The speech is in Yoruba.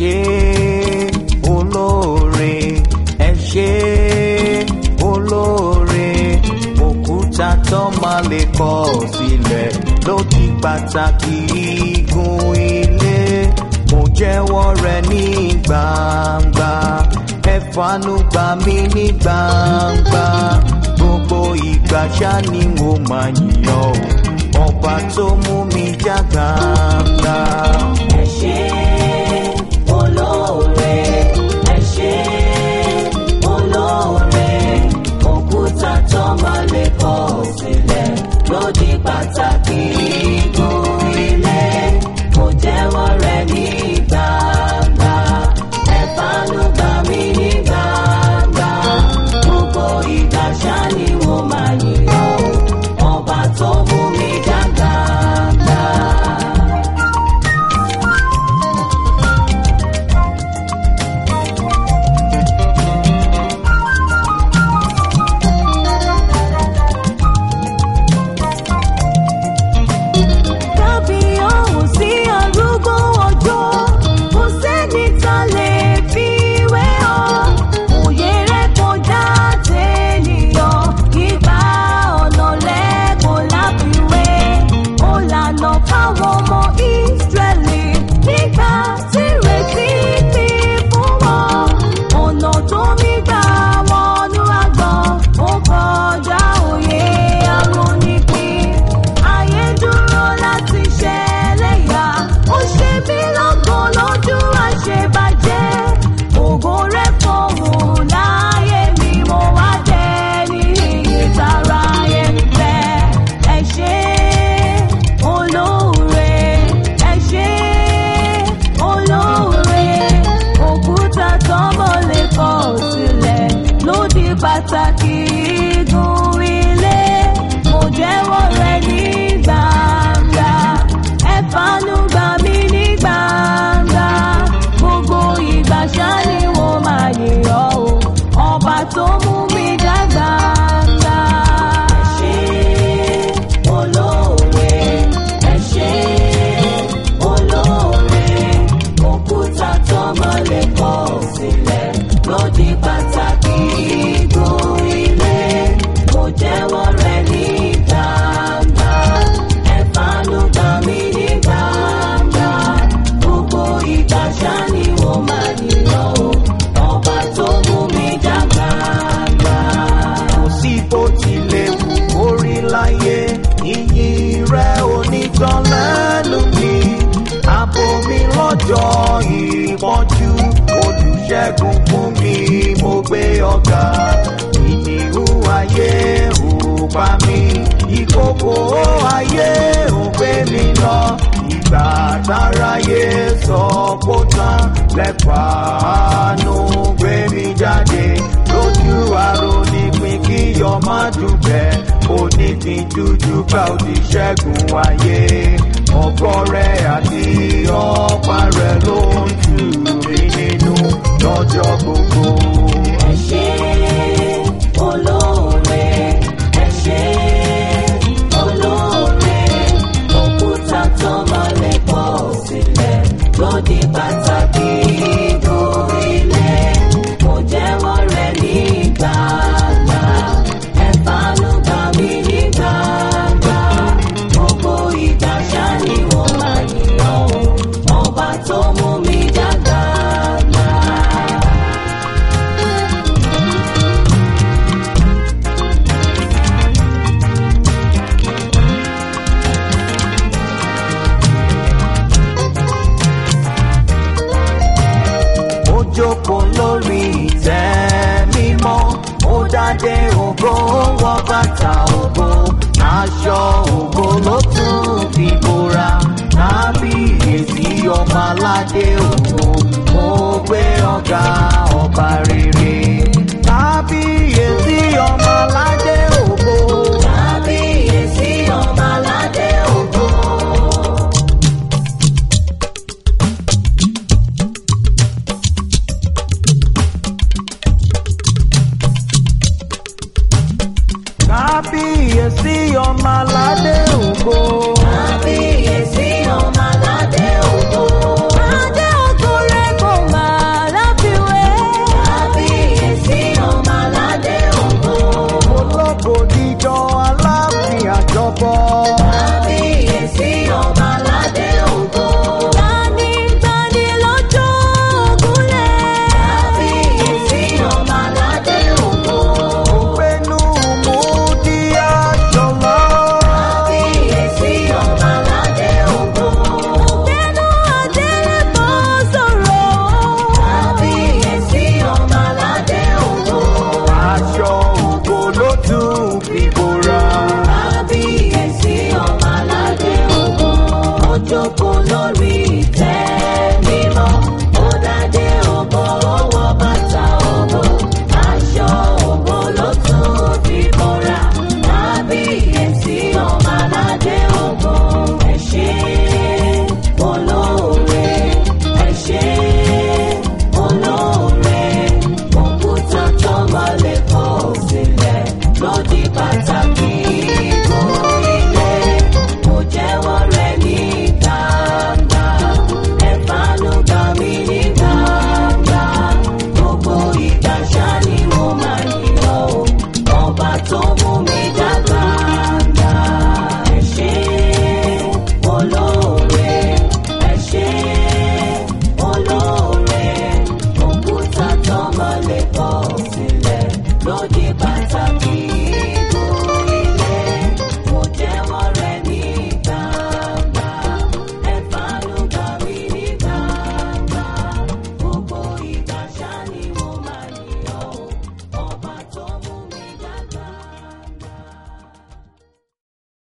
ṣé olóore ẹ ṣé olóore òkúta tó máa lè kọ̀ sílẹ̀ ló di pàtàkì igun ilé mo jẹ́wọ́ rẹ ní gbangba ẹ fàánú gbà mí ní gbangba gbogbo ìgbà ṣá ni mo máa yíyan o ọba tó mú mi já gbangba. ẹ ṣé olóore ẹ ṣé olóore òkúta tó máa lè kọ̀ sílẹ̀ ló di pàtàkì igun ilé mo jẹ́wọ́ rẹ ní gbangba ẹ fàánú gbà mí ní gbangba gbogbo ìgbà ṣá ni mo máa yíyan o ọba tó mú mi já gbangba. kábíyọ̀hún sí arúgbó ọjọ́ kò sẹ́ni tá lè fi wé ọ. òye rẹ̀ kọjá tènìyàn ìgbà ọ̀nà lẹ́kọ̀ọ́ láfiwé. ó lànà fáwọn ọmọ ìsírẹ́lì nígbà tí retí pín fún wọn. ọ̀nà tó mi gbà wọnú àgbọ̀n ó kọjá òye arónípin. ayé dúró láti ṣẹlẹ̀ yá ó ṣe mí lọ́gàn lójú àṣebàjẹ́ ògo rẹ̀ fọ̀hún láyé mi mo wá jẹ́ ní ìtara yẹn fẹ́ ẹ ṣé olóore ẹ ṣé olóore òkúta tọ́mọ lè kọ̀ sílẹ̀ ló di pàtàkì igun ilé mo jẹ́wọ́ rẹ ní gbangba ẹ fàánú gbà mí ní gbangba gbogbo ìgbà ṣá ni mo máa yìn ọ́ o ọba tó mú mi já gbangba. ẹ ṣé olóore ẹ ṣé olóore òkúta tọ́mọ lè kọ̀ sílẹ̀ ló di pàtàkì igun ilé mo jẹ́wọ́ rẹ ní gbangba ẹ fàánú gbà mí ní gbangba gbogbo ìgbà ṣá ni mo máa yíyan o ọba tó mú mi já gbangba. kò sí bó tilẹ̀ wù orí láyé iyì rẹ onítàn lẹ́nu mi àbò mi lọ́jọ́ ìpọ́njú olùṣègùn fún mi mo gbé ọ̀gá ìníhù ayé ò pa mí ìkòkò ayé ò gbé mi lọ ìgbà táráyé sọ kó tán lẹ́fàánú gbé mi jáde lójú àrò nípìn kí ọmọ dùbẹ̀ onídìí jújú gbà ó ti ṣẹ́gun ayé ọkọ rẹ̀ àti ọ̀pá rẹ̀ ló ń tù mí nínú lọ́jọ́ gbogbo. ẹ ṣé olóore ẹ ṣé olóore òkúta tọ́mọ lè kọ̀ sílẹ̀ ló di pàtàkì igun ilé mo jẹ́wọ́ rẹ ní gbangba ẹ fàánú gbà mí ní gbangba gbogbo ìgbà ṣá ni mo máa yíyan o ọba tó mú mi já gbangba. ó jókòó lórí ìtẹ́ mímọ́ ó dádé ògo wọ bàtà ògo aṣọ ògo ló tún fi bora kábíyèsí ọmọ aládé ògo mo gbé ọ̀gá ọba rere kábíyèsí ọmọ aládé ògo. Kábíyèsí ọba aládé ògo. kábíyèsí ọmọ aládé ògo. Kábíyèsí ọba aládé ògo. Adé ògo rẹ̀ kò pàtàkì